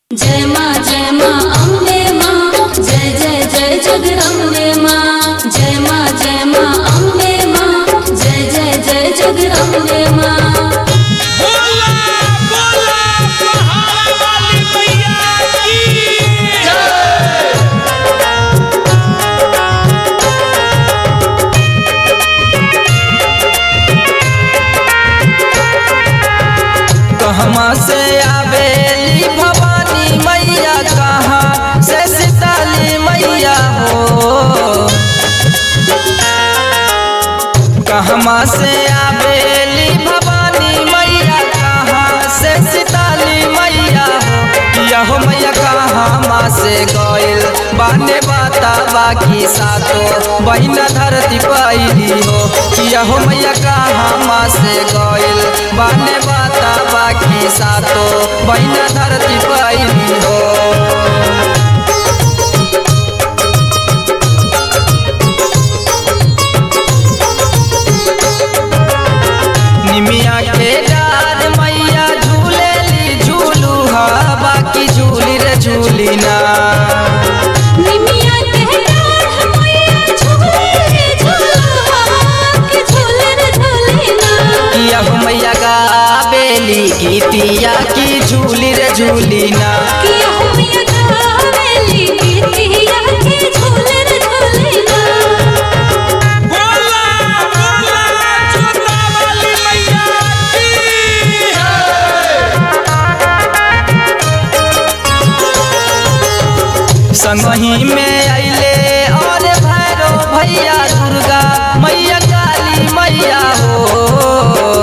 जय माँ जय माँ अम्बे माँ जय जय जय जगदम्बे माँ जय माँ जय माँ अम्बे माँ जय जय जय जगदम्बे माँ बोला बोला पहाड़ वाली मैया की कहवा से आवेली भवानी मैया कहाँ से सीताली मैया हो कहवा से आवेली भवानी मैया कहाँ से सीताली मैया हो यहो मैया कहाँ से गइल बाने बाता बाकी सातो बहिना धरती पैली हो यहो मैया कहाँ से गइल बाने बाता बाकी सातो बहिना धरती पैली हो निमिया के डार मैया झूलेली झूलू हा बाकी झूली रे झूली ना निमिया के डाढ़ मैया झूले रे झूलवा के झूले रे झूलेना किया हो मैया गावेली गीतिया की झूली रे झूली ना किया हो मैया गावेली गीतिया के झूले रे झूलेना बोला बोला जोता वाली मैया की संगही में अइले और भैरो भैया दुर्गा मैया काली मैया हो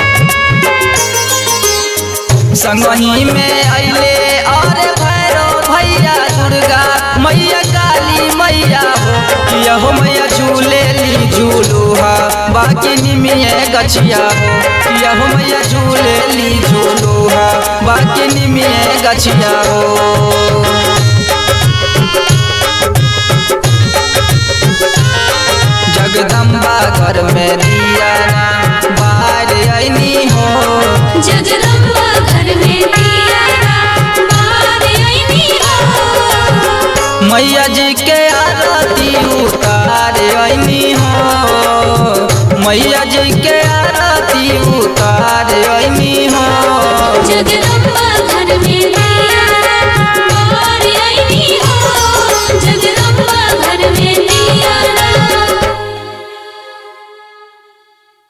संगही में अइले और भैरो भैया दुर्गा मैया काली मैया हो यहो मैया झूले ली झूलूहा बाकी निमिये गछिया हो यहो मैया झूले ली झूलूहा बाकी निमिये गछिया हो जगदम्बा घर में दिया बाहर ऐनी हो जगदम्बा घर में दिया बाहर आईनी हो मैया जी के आरती उतार